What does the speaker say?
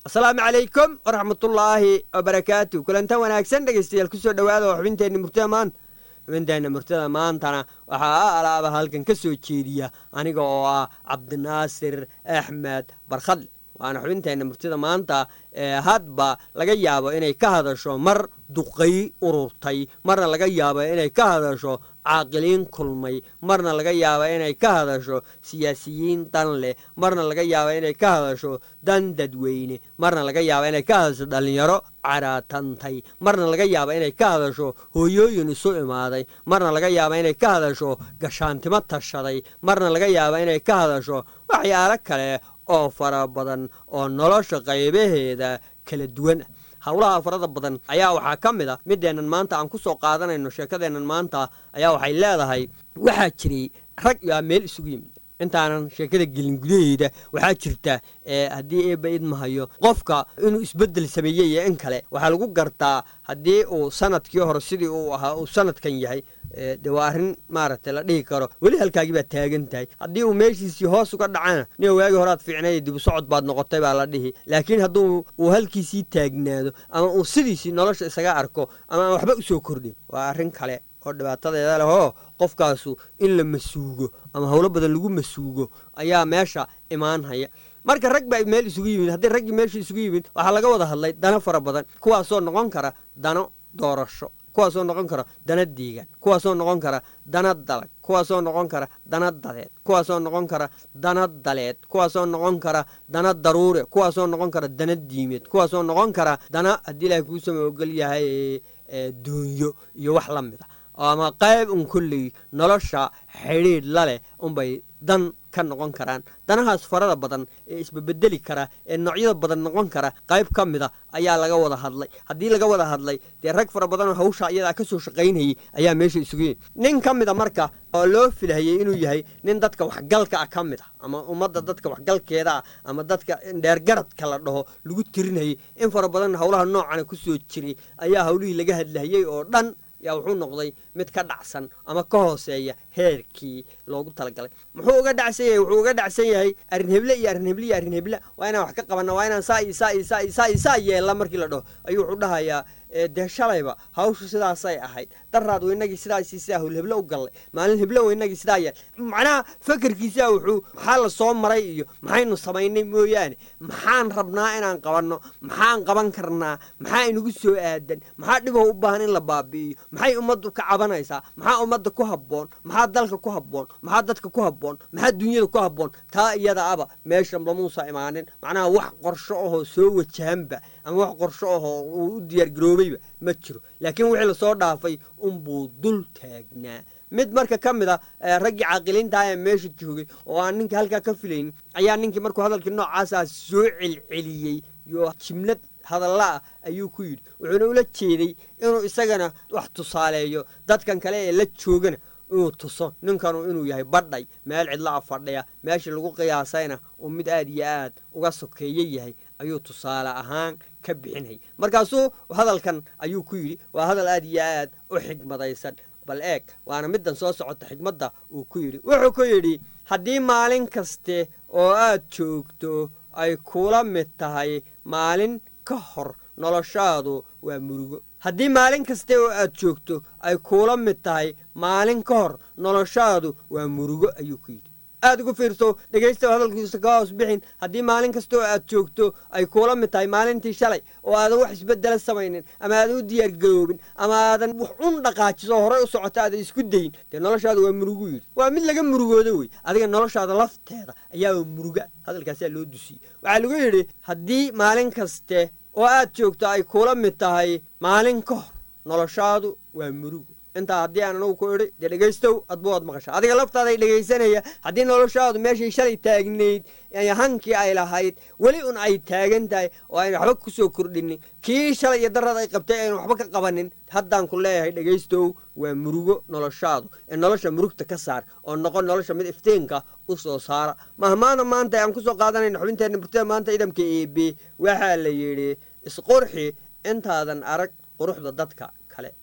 asalaamu calaykum waraxmatullaahi wabarakaatu kulantan wanaagsan dhegaystayaal kusoo dhowaada oo xubinteenna murtada maanta xubinteenna murtada maantana waxaa a alaaba halkan ka soo jeediya aniga oo ah cabdinaasir axmed barkhadle waana xubinteenna murtida maanta ee hadba laga yaabo inay ka hadasho mar duqay ururtay marna laga yaabo inay ka hadasho caaqiliin kulmay marna laga yaaba inay ka hadasho siyaasiyiin dan leh marna laga yaaba inay ka hadasho dan dadweyne marna laga yaaba inay ka hadasho dhallinyaro caraatantay marna laga yaaba inay ka hadasho hooyooyin isu imaaday marna laga yaaba inay ka hadasho gashaantimo tashaday marna laga yaaba inay ka hadasho waxyaalo kale oo fara badan oo nolosha qaybaheeda kala duwan ah howlaha farada badan ayaa waxaa ka mid a mideennan maanta aan ku soo qaadanayno sheekadeennan maanta ayaa waxay leedahay waxaa jiray rag yaa meel isugu yimid intaanan sheekada gelin gudaheeda waxaa jirta haddii eebba idmahayo qofka inuu isbeddel sameeyey iyo in kale waxaa lagu gartaa haddii uu sanadkii hore sidii uu ahaa uu sanadkan yahay de waa arrin maaragtay la dhihi karo weli halkaagii baad taagan tahay haddii uu meeshiisii hoos uga dhacana nin waagii horead fiicnay dibu socod baad noqotay baa la dhihi laakiin hadduu uu halkiisii taagnaado ama uu sidiisii nolosha isaga arko ama aan waxba usoo kordhin waa arrin kale oo dhibaatadeeda leh oo qofkaasu in la masuugo ama howlo badan lagu masuugo ayaa meesha imaanhaya marka rag baa meel isugu yimid haddii raggii meesha isugu yimid waxaa laga wada hadlay dano fara badan kuwaasoo noqon kara dano doorasho kuwaasoo noqon kara dana deegaan kuwaasoo noqon kara dana dalag kuwaasoo noqon kara dana dadeed kuwaasoo noqon kara dana daleed kuwaasoo noqon kara dana daruure kuwaasoo noqon kara dana diimeed kuwaasoo noqon kara dana haddii ilaahay kuu sama ogol yahay doonyo iyo wax la mid a ama qayb un kolley nolosha xidhiidh la leh unbay dan ka noqon karaan danahaas farada badan ee isbabedeli kara ee noocyada badan noqon kara qayb ka mid a ayaa laga wada hadlay haddii laga wada hadlay dee rag fara badanoo hawsha iyadaa ka soo shaqaynayay ayaa meesha isugu yimi nin ka mid a marka oo loo filhayey inuu yahay nin dadka waxgalka ah ka mid ah ama ummadda dadka waxgalkeeda ah ama dadka dheergaradka la dhaho lagu tirinayay in fara badan howlaha noocana ku soo jiray ayaa howlihii laga hadlahayey oo dhan yaa wuxuu noqday mid ka dhacsan ama ka hooseeya heerkii loogu talagalay muxuu uga dhacsan yahay wuxuu uga dhacsan yahay arrin heble iyo arrin heble iyo arrin heble waa inaan wax ka qabanna waa inaan saa iyo saa iyo saa iyo saa iyo saa yeella markii la dhaho ayuu wuxuu dhahayaa dee shalayba hawshu sidaasay ahayd daraad waynagii sidaasi sidaa howlheble u gallay maalin heble waynagii sidaa yeel macnaha fakerkiisaa wuxuu maxaa la soo maray iyo maxaynu samaynay mooyaane maxaan rabnaa inaan qabanno maxaan qaban karnaa maxaa inagu soo aadan maxaa dhiboo u baahan in la baabi'iyo maxay ummaddu ka cabanaysaa maxaa ummadda ku habboon maxaa dalka ku habboon maxaa dadka ku habboon maxaa dunyada ku habboon taa iyada aba meeshan lamuusa imaanin macnaha wax qorsho ahoo soo wajahanba ama wax qorsho ahoo uu u diyaargaroobeyba ma jiro laakiin wixii lasoo dhaafay unbuu dul taagnaa mid marka ka mid a raggii caaqiliintaha ee meesha joogay oo aan ninka halkaa ka filaynin ayaa ninkii markuu hadalkii noocaasa soo celceliyey yo jimlad hadalla ah ayuu ku yidhi wuxuuna ula jeeday inuu isagana wax tusaaleeyo dadkan kale ee la joogana inuu tuso ninkanu inuu yahay badhay meel cidla a fadhiya meeshii lagu qiyaasayna uu mid aad iyo aad uga sokeeye yahay ayuu tusaale ahaan ka bixinayay markaasuu hadalkan ayuu ku yidhi waa hadal aad iyo aad u xigmadaysan bal eeg waana middan soo socota xigmadda uu ku yidhi wuxuu ku yidhi haddii maalin kaste oo aad joogto ay kula mid tahay maalin ka hor noloshaadu waa murugo haddii maalin kaste oo aad joogto ay kuula mid tahay maalin ka hor noloshaadu waa murugo ayuu ku yidhi aad ugu fiirso dhegaysta hadalkiisa ka hoos bixin haddii maalin kasta oo aad joogto ay kuula mid tahay maalintii shalay oo aadan wax isbedela samaynin ama aadan u diyaargaroobin ama aadan wax un dhaqaajiso horey u socota aadan isku dayin dee noloshaada waa murugu yidhi waa mid laga murugoodo wey adiga noloshaada lafteeda ayaa muruga hadalkaasaa loo dusiyey waxaa lagu yidhi haddii maalin kaste oo aad joogto ay kuula mid tahay maalin ka hor noloshaadu waa murugo intaa haddii aan anugu ku idhi dee dhegaystow adbu waad maqasha adiga laftaaday dhegaysanaya haddii noloshaadu meeshay shalay taagnayd hankii ay lahayd weli un ay taagan tahay oo ayna waxba ku soo kordhinin kii shalay iyo darad ay qabtay aynu waxba ka qabanin haddaan ku leeyahay dhegaystow waa murugo noloshaadu ee nolosha murugta ka saar oo noqon nolosha mid ifteenka u soo saara mahmaana maanta aan ku soo qaadanayna xubinteenna murtada maanta idamka eebe waxaa la yidhi isqurxi intaadan arag quruxda dadka kale